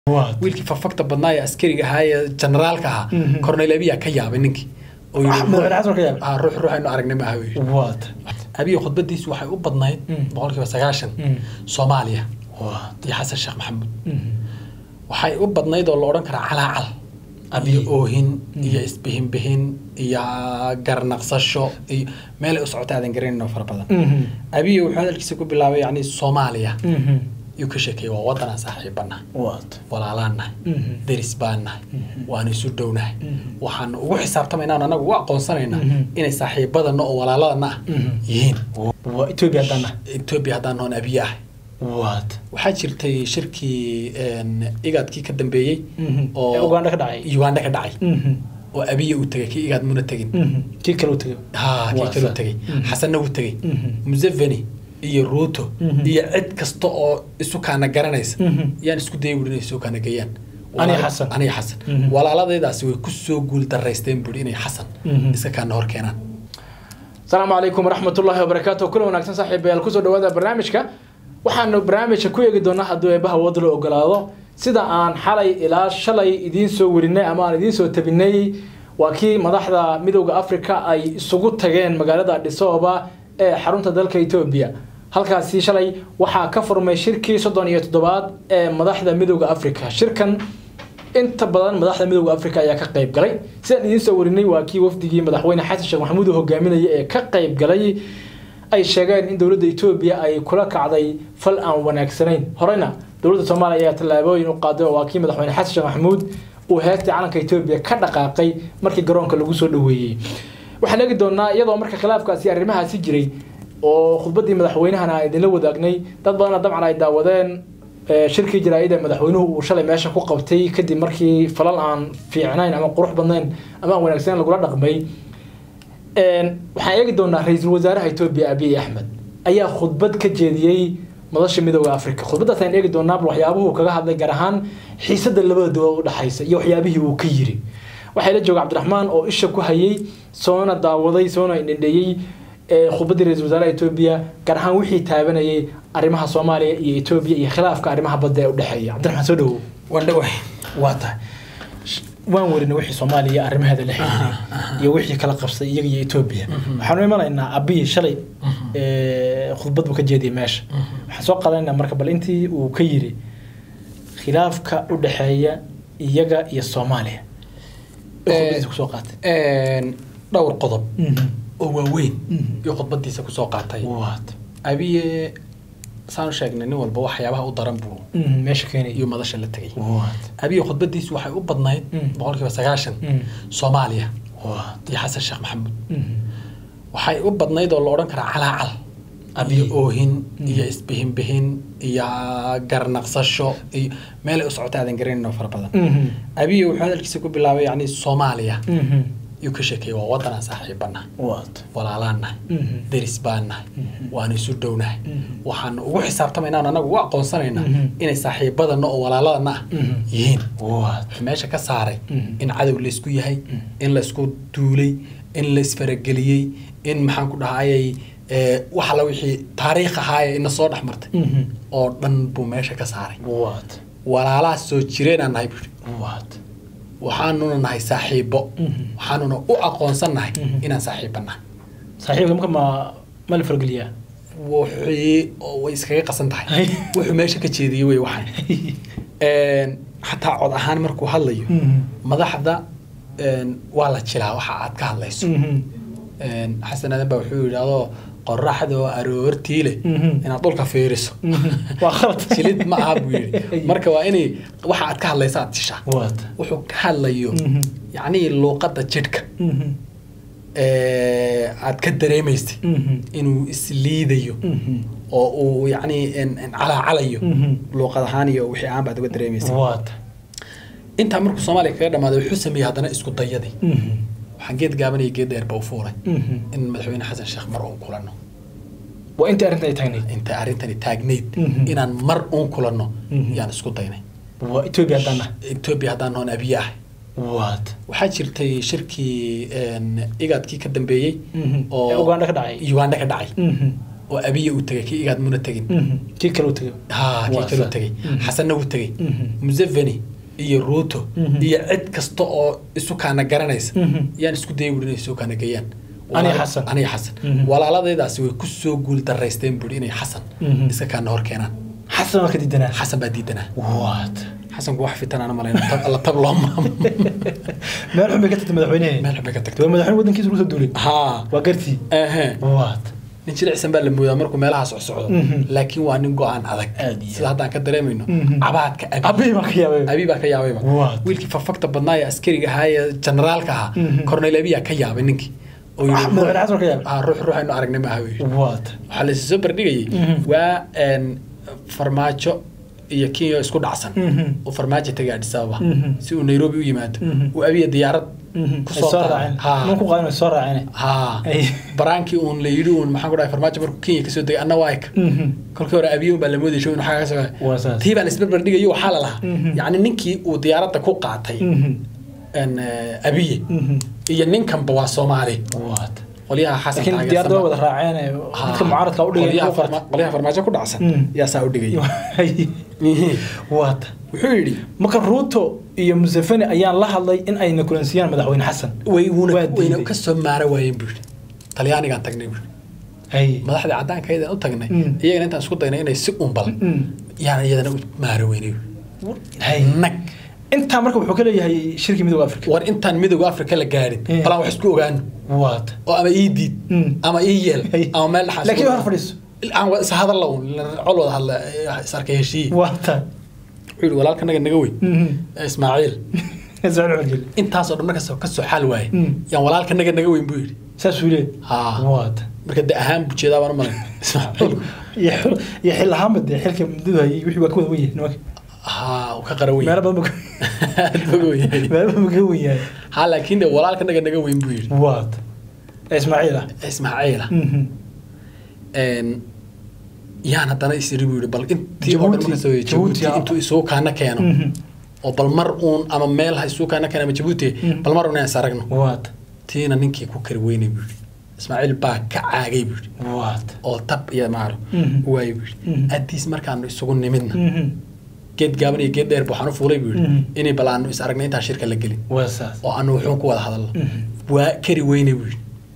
wiilkii fafagta badnaa ee askariga ahaa ee generaalka ahaa cornel abiya ka yaabay ninkii oo yidhi, madaxweyne xasan ka yaabay? Ah, ruux ruux aynu aragnay maaha buu yidhi. waad abiya khudbadiisu waxay u badnayd boqolkiiba sagaashan soomaaliya waad iyo xasan sheekh maxamuud waxay u badnayd oo la odhan karaa calaacal iyo oohin iyo isbihinbihin iyo garnaqsasho iyo meelay u socota aadan garanayn oo fara badan abiya wuxuu hadalkiisa ku bilaabay yacni soomaaliya yuu ka sheekeeyey waa waddanaan saaxiibanahay waad walaalaan nahay deris baan nahay waanu isu dhownahay waxaan ugu xisaabtamaynaa anagu u aqoonsanaynaa inay saaxiibadana oo walaaladana ah yihiin waa etoobiya haddana etoobiya haddaan noon abiye ah waad waxaa jirtay shirkii een, igaadkii ka dambeeyey Ee Uganda ka dhacay. uganda ka dhacay oo abiye uu tegay kii igaad muna tegin kii kale u tegay ha kii Waa kale uu sa- tegay Mhm. xasanna wuu tegay Mhm. museveni iyo ruuto Mhm. iyo cid kasta oo isu kaana garanaysa Mhm. yaan isku dayay buuri inay isu kaana geeyaan Aniga Walaal- Xasan. aniga xasan Mhm. walaaladaydaasi way ku soo guul daraysteen buuri inay xasan Mhm. iska kaana hor keenaan asalaamu calaykum waraxmatullaahi wabarakaatu kula wanaagsan saaxiibayaal kusoo dhawaada barnaamijka waxaanu barnaamijka ku eegi doonaa hadduu eebbaha wada la ogolaado sida aan xalay ilaa shalay idiin soo warinay ama aan idiin soo tabinay waa kii madaxda midowda africa ay isugu tageen magaalada adhisooba ee xarunta dalka etoobiya halkaasi shalay waxaa ka furmay shirkii soddon iyo toddobaad ee madaxda midowda africa shirkan inta badan madaxda midowda africa ayaa ka qayb galay sidaan idiin soo warinay waa kii wafdigii madaxweyne xasan sheekh maxamuud uu hogaaminaya ee ka qayb galay ay sheegeen in dowladda etoobiya ay kula kacday fal aan wanaagsanayn horeyna dowladda soomaaliya ayaa tallaabooyin u qaaday oo waa kii madaxweyne xasan sheekh maxamuud uu heestii calanka etoobiya ka dhaqaaqay markii garoonka lagu soo dhoweeyey waxaan eegi doonaa iyadoo marka khilaafkaasi arrimahaasi jiray oo khudbaddii madaxweynahana aan idinla wadaagnay dad badanna dabcan ay daawadeen ee, shirkii jaraa'id ee madaxweynuhu uu shalay meesha ku qabtay kadib markii falal aan fiicnayn ama qurux badnayn ama aan wanaagsanayn lagula dhaqmay Een, waxaan eegi doonaa ra-iisul wasaaraha etoobiya abiy axmed ayaa khudbad ka jeediyey madasha midooda africa khudbadaas ayaan eegi doonaa bal waxyaabuhu kaga hadlay gaar ahaan xiisada labada dowlad u dhexaysa iyo waxyaabihii uu ka yiri waxaa la jooga cabdiraxmaan oo isha ku hayay soona daawaday soona indhendheeyey ee khudbaddii ra-iisul wasaaraha etoobiya gaar ahaan wixii taabanayay arrimaha soomaaliya iyo etoobiya iyo khilaafka arrimaha badda ee u dhexeeya cabdiraxmaan soo dhawow waan dhawahay waa tahay waan warinay wixii soomaaliya arrimaheeda la xiriiray iyo wixii kala qabsay iyaga iyo etoobiya waxaanu imanaynaa abiy shalay ee, khudbad buu ka jeediyay meesha waxaan soo qaadanaynaa marka bal intii uu ka yiri khilaafka u dhexeeya iyaga iyo soomaaliya Ee, khudbadiisa kusoo qaatay Een, dhowr qodob Mhm. oo waaweyn Mhm. iyo khudbadiisa kusoo qaatay waad abiye saanu sheegnay nin walba waxyaabaha u daran buu Mhm, meesha keenay iyo madasha la tegay waad abiye khudbadiisu waxay u badnayd Mhm. boqolkiiba sagaashan Mhm. soomaaliya waad iyo xasan sheekh maxamuud Mhm. waxay u badnayd oo la odhan karaa calaacal iyo oohin iyo isbihinbihin iyo garnaqsasho iyo meelay u socota aadan garanayn oo fara badan Mhm. abiye wuxuu hadalkiisa ku bilaabay yacni soomaaliya Mhm. yuu ka sheekeeyey waa waddanaan saaxiibanahay waad walaalaan nahay Mhm. deris baan nahay waanu isu dhownahay Mhm. waxaan ugu xisaabtamaynaa anagu u aqoonsanaynaa Mhm. inay saaxiibadana oo walaaladana ah Mhm. yihiin waad wuxuu meesha ka saaray Mhm. in cadow laysku yahay in laysku duulay in laysfarageliyey in maxaan ku dhahayay ee, wax alla wixii taariikh ahaaye ina soo dhex martay Mhm. oo dhan buu meesha ka saaray waad walaalaha soo jireenaan nahay buuri waad waxaanuna nahay saaxiibo Mhm. waxaanuna u aqoonsan nahay Mhm. inaan saaxiibanahay saaxiibka marka ma ma la fargeliyaa wixii oo way iskaga qasan tahay Ay. wuxuu meesha ka jeediyey wey waxaan Een, xataa cod ahaan markuu hadlayo Mhm. madaxda een, waa la jilaa waxa aad ka hadlayso Mhm. Een, xasan aadan baa wuxuu yidhi adoo qoraxda oo aroortii leh Mhm. inaad dhulka fiiriso Mhm. waa khalad jilid ma aha buu yidhi marka waa inay waxa aad ka hadlaysa aad jishaa waad wuxuu ka hadlayo Mhm. yacnii luuqadda jidhka Mhm. ee, aad ka dareemaysay Mhm. inuu isliidayo Mhm. oo uu yacnii een- een calaacalayo Mhm. luuqad ahaan iyo wixii aan baad uga dareemaysay waad intaa markuu soomaaliya kaga dhamaaday wuxuu sameeyey haddana isku dayadii Mhm. waxaan geed gaaban iyo geed dheerba u fuulay Mhm. in madaxweyne xasan sheekh mar uun kulanno waa intii arrinta ay taagnayd inta arrintani taagnayd Mhm. inaan mar uun kulanno Mhm. yaan isku daynay waa etoobiya haddana etoobiya haddaan noon abiye ah waad waxaa jirtay shirkii een, igaadkii ka dambeeyey Mhm. oo Ee Uganda ka dhacay. uganda ka dhacay Mhm. oo abiya uu tegay kii igaad muna tegin Mhm. kii kale u tegay ha kii Waa kaluu sa- tegay Mhm. xasanna wuu tegay Mhm. museveni iyo ruuto Mhm. iyo cid kasta oo isu kaana garanaysa Mhm. yaan isku dayay buuri inay isu kaana geeyaan Aniga Walaal- Xasan. aniga xasan Mhm. walaaladaydaasi way ku soo guul daraysteen buuri inay xasan Mhm. iska kaana hor keenaan xasan waa ka diidanaa xasan baa diidanaa what xasanku wax fitan aan malayna tab alla tab loo maamo meel xun bay ka tagtay madaxweynehe meel xun bay ka waa tagtay madaxweyne waddankiisa lagu soo duulay haa waa gartii ehe what nin jilicsan baa la moodaa markuu meelaha socsocdo Mhm. laakiin waa nin go-aan adag Aad iyo sida haddaan ka dareemayno Mhm. cabaadka abi abi baa ka yaabay abi baa ka yaabayba What? wiilkii fafagta badnaa ee askariga ahaa ee generaalka ahaa Mhm. cornel abiyaa ka yaabay ninkii oo yidhi, Ah, madaxweyne xasan waa ka yaabay ah, ruux ruux aynu aragnay ma aha buu yidhi. what waxaa la soo bardhigayay Mhm. waa een, farmaajo iyo kenya oo isku dhacsan Mhm. uu farmaajo tegay Addis Ababa Mhm. si uu nairobi u yimaado Mhm. uu abiya diyaarad ay kusoo soo qaaday. raaceen Haa. nin ku qaadan ay soo raaceen haa Ay. baraankii uun la yidhi uun maxaan ku dhahay farmaajo markuu kenya kasoo degay anna waa eka Mhm. kolkii hore abiyo baa la moodayay show inuu xagga ka soo Waa saas. tii baan isbarbar dhigayo waxaa la lahaa Mhm. yacni ninkii uu diyaaradda ku qaatay Mhm. een, eh, abiye Mhm. iyo ninkanba waa soomaali what qolyaha xasan laakiin diyaarada way wada raaceen ee dadka mucaaradka u dhigay qolyaha farma- qolyaha farmaajo ku dhacsan Mm. yaa saa u dhigay what wuxuu yidhi marka ruuto iyo museveni ayaan la hadlay in ayna kulansiyaan madaxweyne xasan way wuuna Waa wayna diiday. ka soo maara waayeen buu yidhi talyaanigaan tagnay buu yidhi hay madaxdii caddaanka ayadaan u tagnay Mm. iyagana intaan isku daynay inay si unbal Mm. yaan iyadana u maara weynay hay nag intaa marka wuxuu ka leeyahay shirkii midooda afrika war intaan midowga afrika la gaadhin Mm. balaan wax isku ogaano what oo ama ii diid Mm. ama ii yeel Hey. ama meel dhaxas laakiin hor fadhiiso aan wa- is hadalla un col wada hadla eh, is arkay heshiiye wata wuxuu yidhi walaalkanaga naga weyn eh, ismaaciil intaasoo dhan markas ka soo xaal waaye Mm. yaan walaalkanaga naga weyn buu yidhi saasuu leeyahay haa wata marka de ahaan buu jeedaa baan u malayn ismaaciil iyo xil- iyo xil ahaanba dee xilka muddadu hayay wixii waa ka wada wen yahay nimanka haa uu ka qaran weyn meelo badan ba aad buu weyn yahay meelo badan ba ka wen yahay haa laakiin de walaalkanaga naga weyn buu yidhi what ismaaciil ah ismaaciila Mhm. een yaan haddana isiri buu yidhi bal intii oo dhan Jabuuti. marka soo Jabuuti, jabuuti ah. intuu isugu kaana keeno Mhm. oo bal mar uun ama meel ha isugu kaana keeno ama jabuuti Mhm. bal mar uun inaan is aragno what tiina ninkii ku kari weynay buu yidhi ismaaciil baa ka caagay buu yidhi what oo tab iyo maaro Mhm. waayay buu yidhi Mhm. addiis markaanu isugu nimidna Mhm. geed gaaban iyo geed dheer buu waxaan u fuulay buu yidhi Mhm. inay bal aanu is aragnay intaan shirka la gelin waa saas oo aanu wuxuun ku wada hadalno Mhm. waa kari weynay buu yidhi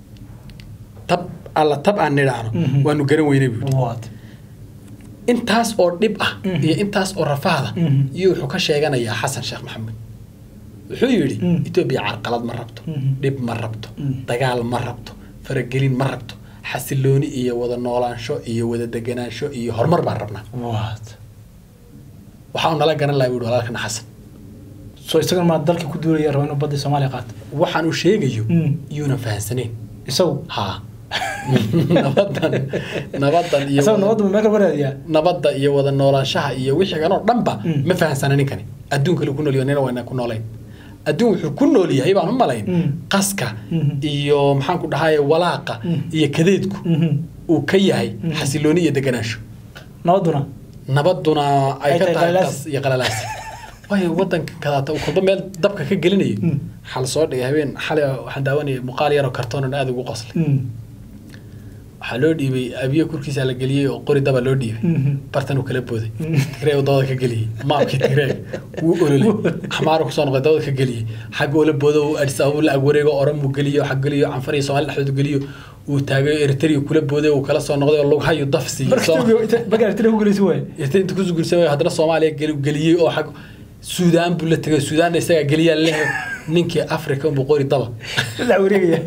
tab alla tab aan nidhaahno Mhm. waanu garan weynay buu yidhi what intaas oo dhib ah Mhm. iyo intaas oo rafaada Mhm. iyo wuxuu ka sheeganayaa xasan sheekh maxamed wuxuu yidhi Mhm. etoobiya carqalad ma rabto Mhm. dhib ma rabto Mhm. dagaal ma rabto faragelin ma rabto xasilooni iyo wada noolaansho iyo wada deganaansho iyo horumar baan rabnaa what waxaa uu nala garan lahaa buu yidhi walaalkana xasan so isagana maa dalka ku duulaya raba inuu badda soomaaliya qaato waxaan uu sheegayo Mhm. yuuna fahansanayn isagu haa nabadan nabadan iyo isagu wada- nabadda ma meel kale waraadiyaa nabadda iyo wada noolaanshaha iyo wixii kanoo dhanba Mm. ma fahansana ninkani adduunka lagu nool yahay nina wayna ku noolayn adduun wuxuu ku nool yahay baan u malayn Mm. qaska Mhm. iyo maxaan ku dhahaye walaaqa Mm. iyo kadeedku Mhm. uu ka yahay Mm. xasilooni iyo deganaansho nabadduna nabaduna ay Ay ka tahay tahay qalalaas. qas iyo qalalaas waayo wadanka kadaata uu kolba meel dabka ka gelinayo Mm. waxaa la soo dhigay habeen xalay waxaan daawanayay muuqaal yaroo kartoonan aada ugu qoslay Mhm. waxaa loo dhiibay abiyo kurkiisa la geliyey oo qori daba loo dhiibay Mhm. bartan uu kala booday Mm. tigreeg dabada ka geliyey maabkii tigreeg wuu ololay xamaar kusoo noqday dabada ka geliyey xagga ola boodo uu adis ababa la agwareego oran buu geliyo xag geliyo canfar iyo soomaali dhexdooda geliyo uu taagay eritrea kula booday uu kala soo noqday oo lughayo daf siiyey marka Sooma- Ethiopia- Ethiopia- marka Eritrea ku guulaysan waaye inta inta kusoo guursan waayo haddana soomaaliya geli- geliyey oo xag suudaan buu la tegay suudaanna isagaa geliyaa leh ninkii africa unbuu qori daba la wareegaya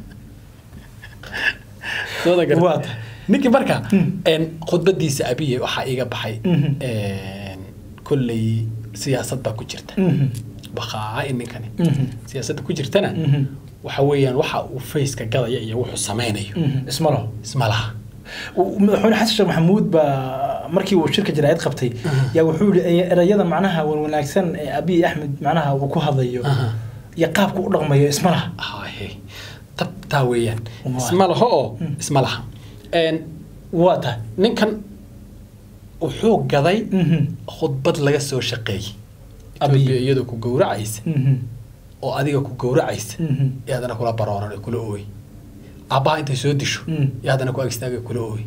Soodan gartay? Waa tahay. ninkii marka Mm. een, khudbadiisa abiye waxaa iga baxay Mhm. een, kolley siyaasad baa ku jirta Mhm. baqaa in ninkani Mhm. siyaasadda ku jirtana Mhm. waxa weeyaan waxa uu faceka gadaya iyo wuxuu samaynayo Mhm. isma laho isma laha Uu- madaxweyne xasan sheekh maxamuud baa markii uu shirka jaraa'id qabtay Aha. yaa wuxuu yihi erayada macnaha wan wanaagsan ee abiy axmed macnaha uu ku hadlayo Aha. iyo qaabka u dhaqmayo isma laha hahe tabtaa weeyaan Waa. isma laho oo Mm. isma laha Een, waa tahay ninkan wuxuu gaday Mhm. khudbad laga soo shaqeeyey Abiy. Ethiopia iyadoo ku gowracaysa Mhm. oo adiga ku gowracaysa Mhm. iyo haddana kula barooran ee kula ooy aabbaha intay soo disho Mm. iyo haddana ku agistaaga kula ooy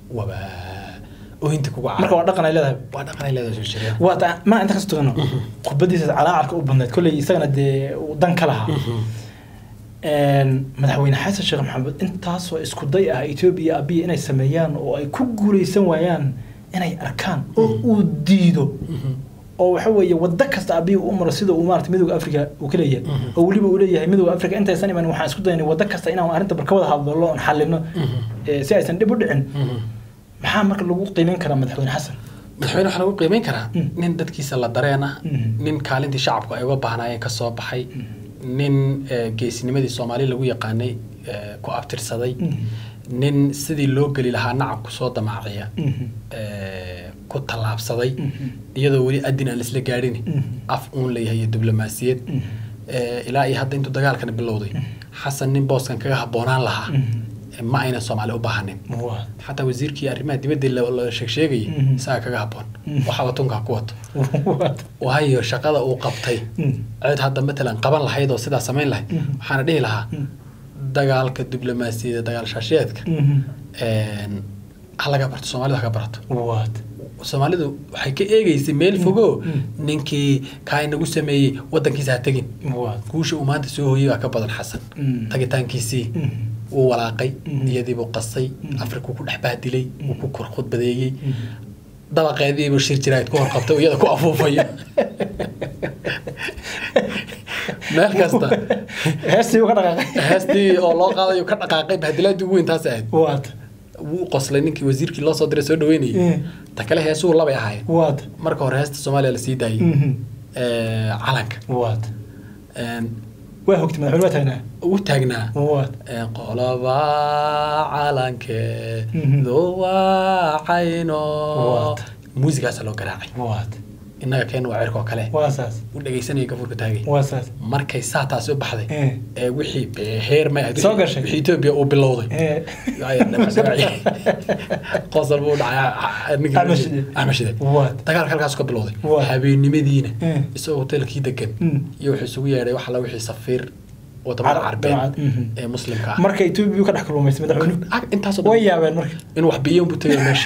waba oohinta kugu marka caro waa dhaqan ay leedahay waa dhaqan ay leedahay soo jireen waa ta- ma inta kas tugano khudbadiisa calaacarka u badnayd kolley isagana dee uu dan ka lahaa Een, madaxweyne xasan sheekh maxamed intaasoo isku day ah etoobiya abiya inay sameeyaan oo ay ku guuleysan waayaan inay arkaan oo uu diido oo waxa weeye wado kasta abiya u maro sida uu maarata midooda africa uu ka leeyahay oo weliba uu leeyahay midooda africa intaysan iman waxaan isku daynay wado kasta inaan arrinta barka wada hadlo oon xalino eh, si aysan dhib u dhicin maxaa marka lagu qiimeyn karaa madaxweyne xasan madaxweyne waxaa lagu qiimeyn karaa Mm. nin dadkiisa la dareen ah Mhm. nin kaalintii shacabku ay uga baahnaayeen ka soo baxay nin eh, geesinimadii soomaali lagu yaqaanay eh, ku abtirsaday nin sidii loo geli lahaa nacab kusoo damaaciya Mhm. eh, ku tallaabsaday Mhm. iyadoo weli adin aan laisla gaadhin Mhm. af uun leeyahay iyo diblomaasiyad Mhm. Eh, ilaa iyo hadda intuu dagaalkana bilowday xasan nin booskan kaga habboonaan lahaa Mhm. eh, ma aynan soomaali u baahanin Waa. xataa wasiirkii arrimaha dibadda la la sheegsheegayay Mhm. isaga kaga habboon Mhm. waxa watunka ku wato Waa. waayo shaqada uu qabtay Mhm. cid hadda matalan qaban lahayd oo sidaa samayn lahayd Mhm. waxaana dhihi lahaa Mhm. dagaalka diblomaasiyadda dagaal shaashiyeedka Mhm. een, ha laga barto soomaalidu ha ka barato Waa. soomaalidu waxay ka eegeysay meel fogo Mm. ninkii kaa inagu sameeyey wadankiisa ha tegin Waa. guusha uu maanta soo hooyey baa ka badan xasan Mm. tagitaankiisii Mhm. wuu walaaqay Mm. iyadiibuu qasay Mm. afrikuu ku dhex bahdilay wuu ku kor khudbadeeyey Mhm. dabaqeediibuu shir jiraayid ku horqabtay oo iyada ku afuufayo meel kasta heestii uu ka dhaqaaqay heestii oo loo qaadayo ka dhaqaaqay bahdilaadii ugu weyn taas ahayd waad wuu qoslay ninkii wasiirkii loo soo diray soo dhaweynayay Mm. ta kale heesuhu labay ahaayeen waad marka hore heesta soomaaliya la sii daayey Mhm. ee, calanka waad Een, waa hogtay madaxweyne waa taagnaa ugu taagnaa waad Een, qoloba calanke Mhm. duwacayno Waad. muusigaasa loo garaacay waad innaga keen waa cirkoo kale waa saas u dhegaysanaya gafuurka taagay waa saas markay saa taasi u baxday Eh. ee wixii ee, heer may ahayd, Soo wixii- gashay. wixii etoobiya uu bilowday Eh. qosol buu dhacay Axmed Shide. axmed shide Waad. dagaalka halkaas ka bilowday Waad. habeennimadiina Eh. isagoo hotelkii degan Mm. iyo wuxuu isugu yeedhay wax alla wixii safiir wadamada Carab- carbeed dabcad, mhm. ee muslimka ah marka etoobiya uu ka dhex kalluumaystay madaxweyne Ah, intaasoo way dhan yaabeen marka in wax biyo buu tegay meesha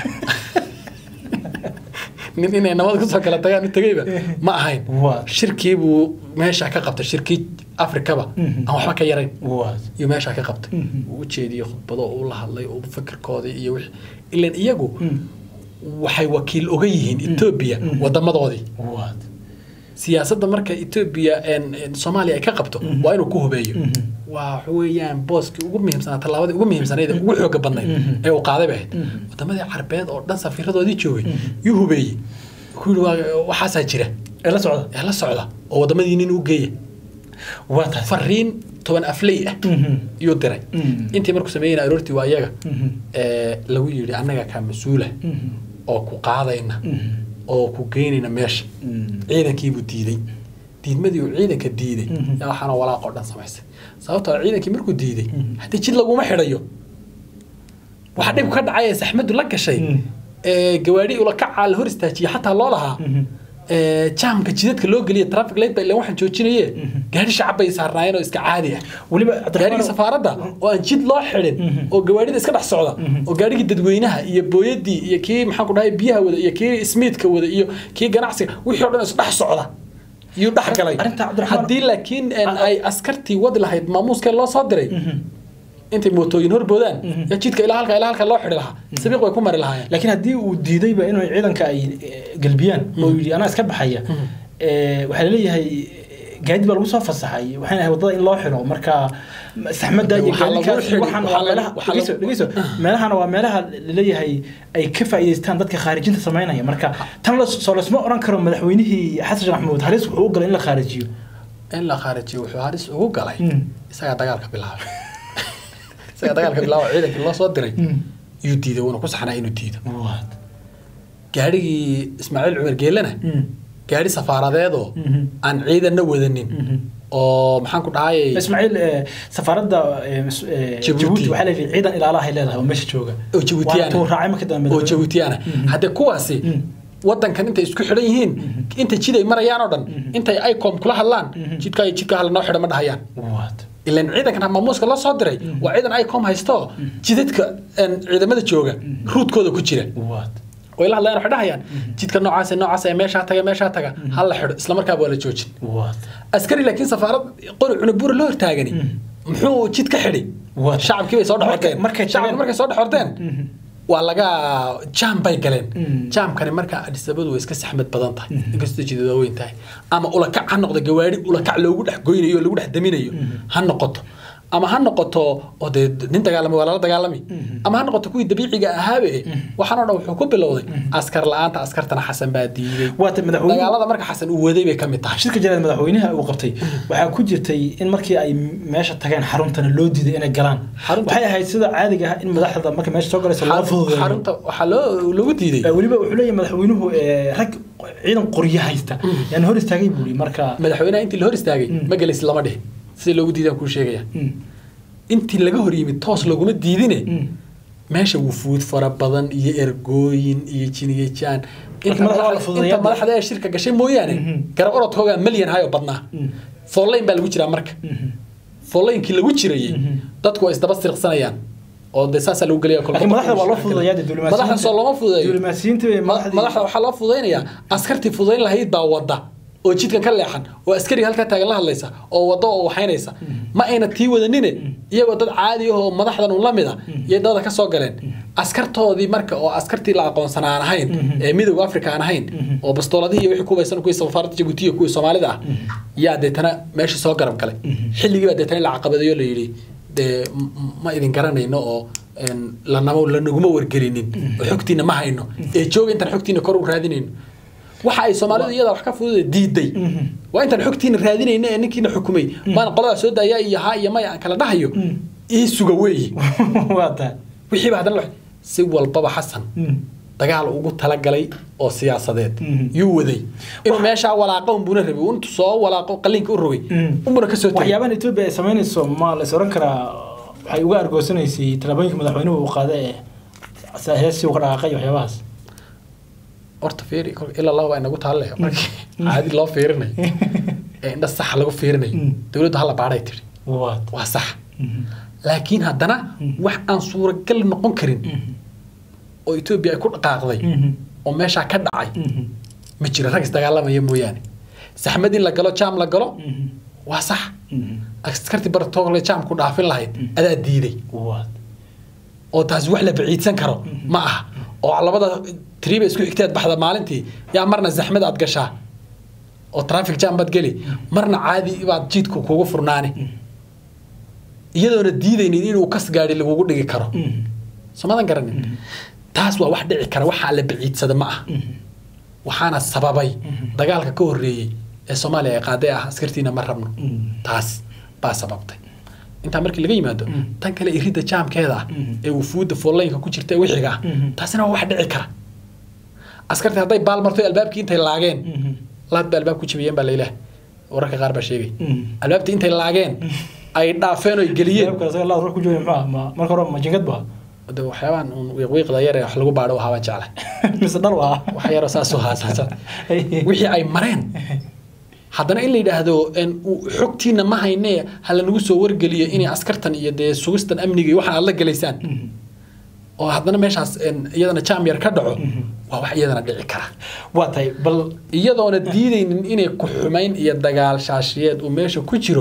nin inay nabad kusoo kala tagaan u tegayba ma ahayn Waad. shirkii buu meesha ka qabtay shirkii afrikaba Mhm. aan waxba ka yarayn waad iyo meesha ka qabtay Mhm. uu u jeediyey khudbado uu la hadlay uu fikirkoodii iyo wixii ilan iyagu Mm. waxay wakiil oga yihiin etoobiya Mm. wadamadoodii waad siyaasadda marka etoobiya een- een soomaaliya ay ka qabto Mhm. waa inuu ku hubeeyo Mhm. waa waxa weeyaan booskii ugu muhiimsanaa tallaabadii ugu muhiimsanayd ee ugu xooga badnayd Mhm. ee uu qaaday bay ahayd Mhm. wadamadii carbeed oo dhan safiiradoodii joogay Mhm. yuu hubeeyey wuxuu yihi waa- waxaasaa jira ee la socda ee la socda oo wadamadii nin u geeya waa taas fariin toban afley ah Mhm. yuu diray Mhm. intii markuu sameeyeyna aroortii waa iyaga Mhm. ee lagu yidhi annaga kaa mas-uula Mhm. oo ku qaadayna Mhm. oo ku geynayna meesha Mhm. ciidankiibuu diiday diidmadii uu ciidanka diiday Mhm. yaa waxaana walaaqoo dhan samaysay sababtoo ah ciidankii markuu diiday Mhm. haddii jid laguma xidhayo waxa dhib ka dhacay ee saxmadu la gashay Mhm. ee gawaadhi ula kacaa la hor istaajiyay xataa loo lahaa Mhm. ee jaamka jidadka loo geliya traffic light ba ilan waxaan joojinaye Mhm. gaadhi shacab bay saarnaayeen oo iska caadi ah weliba gaadhigii safaaradda oo aan jid loo xidhin Mhm. oo gawaadhida iska dhex socda Mhm. oo gaadhigii dadweynaha iyo booyadii iyo kii maxaan ku dhahay biyaha wada iyo kii ismiidka wada iyo kii ganacsiga wixii oo dhan isdhex socda yuu dhex galay Arrinta Cabdiraxmaan- haddii laakiin een, ay askartii wadi lahayd maamuuskee loo soo diray Mhm. intay mootooyin horboodaan Mhm. yaa jidka ilaa halka ilaa halka loo xidhi lahaa sabiiq way ku mari lahaayeen laakiin haddii uu diidayba inuu ciidanka ay eh, galbiyaan oo yidhi anaa iska baxaya Mhm. eh, waxaa laleeyahay gaadi baa lagu soo fasaxay waxayna ahayd wadada in loo xiro marka saxmadda iyo Waxaa lagu gaadikaas xidhi- waxaan waa waxaa lagu- meelaha waxaa dhegeyso lagu- dhegeyso meelahana waa meelaha laleeyahay ay ka faa'iidaystaan dadka khaarijinta samaynaya marka tan la soo lasma oran karo madaxweynihii xasan sheekh maxamuud halis wuxuu u galay in la khaarijiyo in la khaarijiyo wuxuu halis ugu galay Mm. isagaa dagaalka bilaabay isagaa dagaalka bilaabay ciidankii loo soo diray Mm. yuu diiday wuuna ku saxnaa inuu diido Waad. gaadhigii ismaaciil cumar geelena Mm. gaadhi safaaradeedoo Mhm. aan ciidanna wadanin Mhm. oo maxaan ku dhahay ismaaciil eh, safaaradda eh, mas- eh, Djibouti. Djibouti waxaa leeyahay ciidan ilaalahay leedahay oo meesha jooga oo Djiboutiana. Waa tuu raacay marka dambe oo jabuutiyaana Mhm. haddee kuwaasi Mhm. wadankan intay isku xidhan yihiin inta jid ay marayaan oo dhan Mhm. intay icom kula hadlaan Mhm. jidka jidka hala noo xidha ma dhahayaan Waad. ilan ciidankan maamuuska loo soo diray waa ciidan icom haysto jidadka een, ciidamada jooga ruudkooda ku jira waad way la hadlayaan waxay dhahayaan jidka noocaas iyo noocaas ee meeshaa taga meeshaa taga ha la xidho isla markaaba waa la joojin waad askari laakiin safaarad qori cunubura loo hortaagani muxuu jid ka xidhi Waa- shacabkii bay soo dhex Markay- horteen markay shacabki tageen- markay soo dhex horteen waa laga jaam bay galeen Mm. jaamkani marka adisabadu way iska saxmad badan tahay inkastoo jidad waaweyn tahay ama ulakac ha noqdo gawaari ulakac loogu dhex goynayo oo lagu dhex daminayo ha noqoto ama ha noqoto oo dee nin dagaalami waa lala dagaalami ama ha noqoto kuwii dabiiciga ahaabe waxaan oo dhan wuxuu ku bilowday askar la-aanta askartana xasan baa diiday waata madaxweyne dagaalada marka xasan uu waday bay ka mid tahay shirka jaraad madaxweynaha uu qabtay waxaa ku jirtay in markii ay meesha tageen xaruntana loo diiday inay galaan Xarunta- waxay ahayd sida caadiga ah in madaxda marka meesha soo galaysa loo fududeeyo xarunta waxaa loo lagu diiday Eh, weliba wuxuu leeyahay madaxweynuhu eh, rag ciidan qoryo haysta yaan hor istaagay buu yidhi marka madaxweynaha intii la hor istaagay Mm. ma gelaysi lama dhihin sida loogu diidaan kuu sheegaya Mm, intii laga hor yimid toos looguma diidine mm. meesha wufuud fara badan iyo ergooyin iyo jiniyajaan inta madaxda waa la madaxda- fududeeyaa. inta madaxda ee shirka gashay mooyaane Mhm. garab orodkoogaa malyan hayo badnaa Mm. foolayn baa lagu jiraa marka Mhm. foollaynkii lagu jirayay Mhm. dadku waa isdaba sirqsanayaan oo dee saasaa lagu gelaya laakiin madaxda waa loo fududeeyaa dee diblomaasiyiinta madaxda soo looma fududeeyo diblomaasiyiinta bay Ma- madaxdii madaxda waxaa loo fududaynayaa askartii fududayn lahayd baa wadda oo jidkan ka leexan oo askariga halkaa taagan la hadlaysa oo wadda oo waxaynaysa ma ayna tii wadanine iyagoo dad caadi ah oo madaxdan un la mid a iyo dada ka soo galeen askartoodii marka oo askartii la aqoonsan aan ahayn Mhm. ee midowga africa aan ahayn Mhm. oo bastooladihii iyo wixii kubaysan kuwii safaaradda jabuuti iyo kuwii soomaalida ah yaa deetana meeshii soo garab galay xilligii baa deetana la caqabadayo la yidhi dee m- m- ma idin garanayno oo een, lanama lanaguma wargelinin oo xogtiina ma hayno ee jooga intaan xogtiina kor u raadinayno waxa ay soomaalidu iyada wax ka fududa diiday Mhm. waa intaan xogtiina raadinayno ee ninkiina xukumay maan qoladaa soo daaya iyo ha iyo maya aan kala dhahayo Mm. ii suga weeyi waa tahay wixiiba haddana la- si walbaba xasan Mm. dagaal ugu talagalay oo siyaasadeed Mhm. yuu waday inuu meeshaa walaaqa unbuna rabay intuu soo walaaqo qaliinka u rogay Mm. unbuna kasoo tegay waxyaabahan etoobiya ay samaynayso ma la is oran karaa waxay uga argoosanaysay tallaabooyinka madaxweynuhu uu qaaday ee heestii uga dhaqaaqay iyo waxyaabahaas horta fiiri kol ilaa laba baa inagu taalle markii caadi loo fiirinayo ee indha saxa lagu fiirinayo Mm. dowladdu hala baadhay tiri waad waa sax laakiin haddana wax aan suuragal noqon karin oo etoobiya ay ku dhaqaaqday oo meeshaa ka dhacay ma jiro rag isdagaalamaya mooyaane saxmad in la galo jaam la galo waa sax askartii baratoole jaamku dhaafin lahayd adaa diiday waad oo taasi wax la baciidsan karo ma aha oo labada triba isku xigteed baxda maalintii yaa marna zaxmad aad gashaa oo traffic jam baad geli marna caadi baad jiidku kugu furnaani iyadoona diidaynin inuu kas gaadhi lagugu dhigi karo somadan garanin taas waa wax dhici kara waxaa la baciidsada ma aha waxaana sababay dagaalka ka horreeyey ee soomaaliya ay qaaday ah askartiina ma rabno taas baa sababtay intaa markii laga yimaado tan kale iridda jaamkeeda ah ee wufuudda foolaynka ku jirta ee wixiga ah taasina waa wax dhici kara askartii hadday baal marto albaabkii intay laageen laad ba albaab ku jabiyeen baa laylah wararka qaar baa sheegay albaabtii intay laageen ay dhaafeen oy geliyeen ruux ku jooga muxuu ah ma marka hore ma jingad ba de waxyaabahan uun wiiqwiiqda yar ee wax lagu baadho wahaa baan jeclay mise dhal waa wax yaroo saasoo haasaasa wixii ay mareen haddana in la yidhaahdo een, u- xogtiina ma hayne ha lanagu soo wargeliyo inay askartan iyo dee sugistan amniga iyo waxaan aad la gelaysaan oo haddana meeshaas een, iyadana jaam yar ka dhaco waa wax iyadana dhici kara waa tahay bal iyadoona diidaynin inay ku xumayn iyo dagaal shaashiyeed uu meesha ku jiro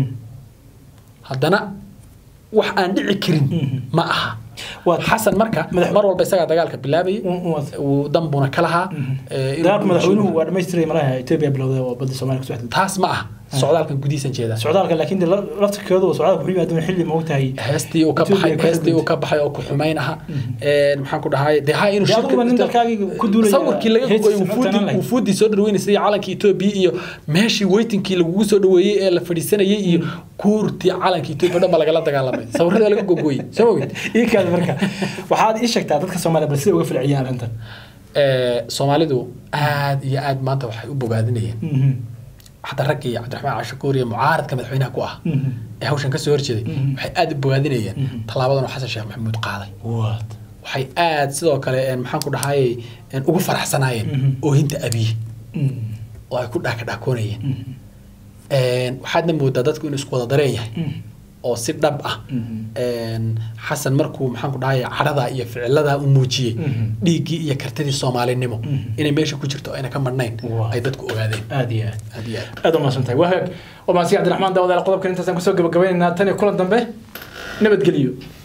haddana wax aan dhici karin ma aha Waa- xasan marka Madax- mar walba isagaa dagaalka bilaabayay waa- uu danbuna ka lahaa ee, inuu- dagaalka madaxweynuhu waa dhamaystiray malaha etoobiya bilowday oo badda soomaaliya kusoo xidhay taas ma ah socdaalkan gudihiisan jeeda socdaalka laakiin dee la- laftirkeedu socdaalka wuxuu yimaadeen xilli ma ogtahay heestii uu ka baxay Ethiopia ka heestii uu xidhmay. ka baxay oo ku xumayn aha Een, maxaan ku dhahay dee ha inuu Dee aduguba nin dalkaagii ku duulaya sawirkii laga heestiisa gogoy ma wufuudii tanaan lahayd. wufuudii soo dhaweynaysa iyo calankii Ethiopia iyo meeshii weytinkii lagugu soo dhaweeyey ee la fadhiisanayay iyo kuurtii calanka Ethiopia dhan baa lagala dagaalamay sawirada laga gogoyey soo ogid ii kaad marka waxaad ii sheegtaa dadka soomaaliya bal siday uga falceliyaan arrintan ee Soomaalidu aad iyo aad maanta waxay u bogaadinayeen حتى ركي عبد الرحمن عاشقوري معارض كما مدحوينها ku ah ee hawshan ka soo horjeeday waxay aad u bogaadinayeen talaabadan oo xasan sheekh maxamuud qaaday waad waxay aad sidoo kale een maxaan ku dhahayay een ugu faraxsanaayeen oohinta abiy oo ay ku dhaaka dhaakoonayeen een waxaadna moodaa dadku inuu isku wada dareen yahay oo si dhab ah een, xasan markuu maxaan ku dhahay cadhada iyo ficilada u muujiyey Mhm. dhiiggii iyo kartidii soomaalinimo Mhm. inay meesha ku jirto ayna ka madhnayn Waa. ay dadku ogaadeen aad iyo aad aad iyo aad aad u mahadsantahay waa hagaag waa mahadsan cabdiraxmaan daawadaal qodobkan intaasaan kusoo gabagabaynaynaa tan iyo kulan dambe nabadgeliyo